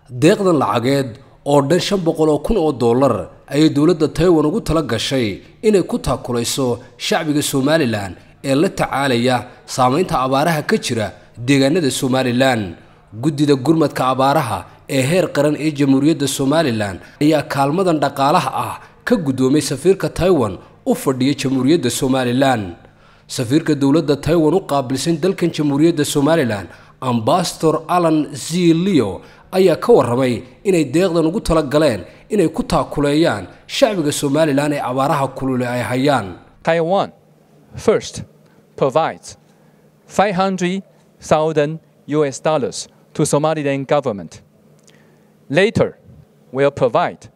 deeqdan lacageed oo dhan shan boqol oo kun oo dollar ayay dowladda taiwan ugu tala gashay inay ku taakulayso shacbiga somalilan ee la tacaalaya saamaynta abaaraha ka jira deegaanada somalilan guddida gurmadka abaaraha ee heer qaran ee jamhuuriyadda somalilan ayaa kaalmadan dhaqaalaha ah ka guddoomay safiirka taiwan u fadhiya jamhuuriyadda somalilan safiirka dowladda taiwan u qaabilsan dalkan jamhuuriyadda somalilan ambasador alan z leo ayaa ka warramay inay deeqdan ugu tala galeen inay ku taakuleeyaan shacbiga somalilan ee abaaraha kulule ay hayaan Taiwan first provides 500,000 US dollars to Somaliland government. Later, will provide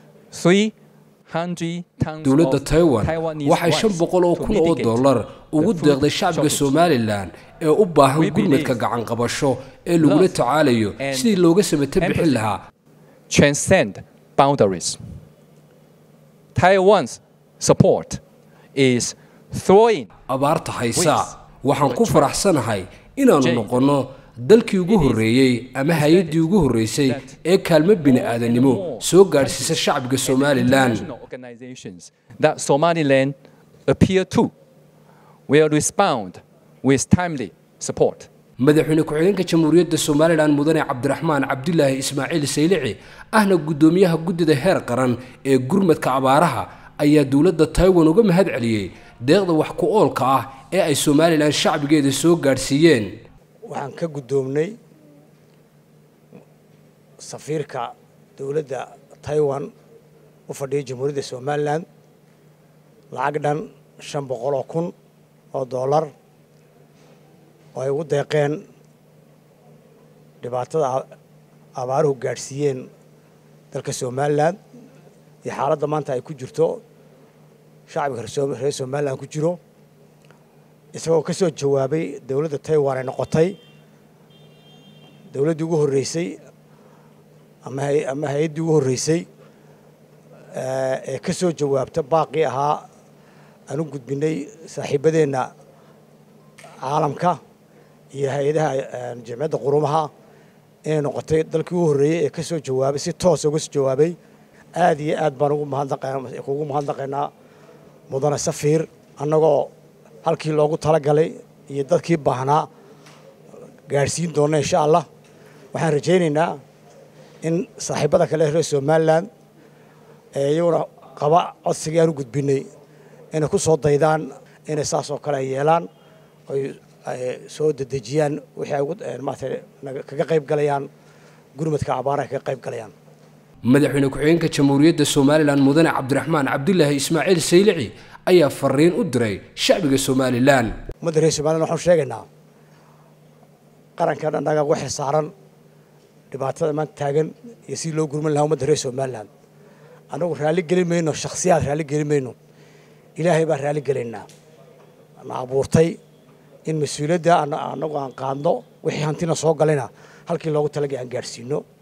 300 tons dowladda of taiwan Taiwanese waxay shan rice boqol oo to kun oo mitigate dollar the ugu food deeqday shacbiga shortage. somalilan ee u baahan We gurmadka believe gacan qabasho ee lagula love tacaalayo and sidii looga samata bixin empathy lahaa transcend boundaries. Taiwan's support is throwing abaarta haysa Ways. waxaan ku faraxsanahay inaannu Jane. noqonno dalkii ugu horreeyey ama hay-addii ugu horreysay ee kaalmo bini-aadanimo soo gaadhsiisa shacbiga somalilan international organizations that Somaliland appear to will respond with timely support. madaxweyne ku-xigeenka jamhuuriyadda somalilan mudane cabdiraxmaan cabdilaahi ismaaciil saylici ahna guddoomiyaha guddida heer qaran ee gurmadka abaaraha ayaa dowladda taiwan uga mahad celiyey deeqda wax ku oolka ah ee ay somalilan shacbigeeda soo gaadhsiiyeen waxaan ka guddoomnay safiirka dowladda taiwan u fadhiya jamhuuriyadda somalilan lacag dhan shan boqol oo kun oo dollar oo ay ugu deeqeen dhibaatada a- abaaruhu gaadhsiiyeen dalka somalilan iyo xaaladda maanta ay ku jirto shacbiga reer Som- reer somalilan ku jiro isagoo ka soo jawaabay dowladda taiwan ay noqotay dowladdii ugu horreysay ama hay- ama hay-addii ugu horreysay eh, ee ka soo jawaabta baaqii ahaa aan u gudbinay saaxiibadeenna caalamka iyo hay-adaha eh, jamciyadda qurumaha inay noqotay dalkii ugu horreeyey ee ka soo jawaabay si toosa uga soo jawaabay aad iyo aad baan ugu mahadnaqaynaa kugu mahadnaqaynaa mudane safiir annagoo halkii loogu talagalay iyo dadkii baahnaa gaadhsiin doona insha allah waxaan rajaynaynaa in saaxiibada kale reer somalilan ee iyaguna qaba codsigii aan u gudbinay inay ku soo daydaan inay saas oo kale ay yeelaan oy ay soo dedejiyaan wixii ay ugu eh, maaragtay naga- kaga qayb galayaan gurmadka abaaraha kaga qayb galayaan madaxweyne ku-xigeenka jamhuuriyadda somalilan mudane cabdiraxmaan cabdilaahi ismaaciil saylici ayaa fariin u diray shacbiga somalilan ummadda reer somalilan waxaan sheegaynaa qarankan annaga waxay saaran dhibaatada maanta taagan iyo si loo gurman lahaa ummadda reer somalilan annagu raalli gelin mayno shakhsiyaad raalli gelin mayno ilaahay baan raalli gelaynaa na abuurtay in mas-uuliyadda anna- annagu aan qaadno wixii hantina soo galayna halkii loogu talagay aan gaadhsiino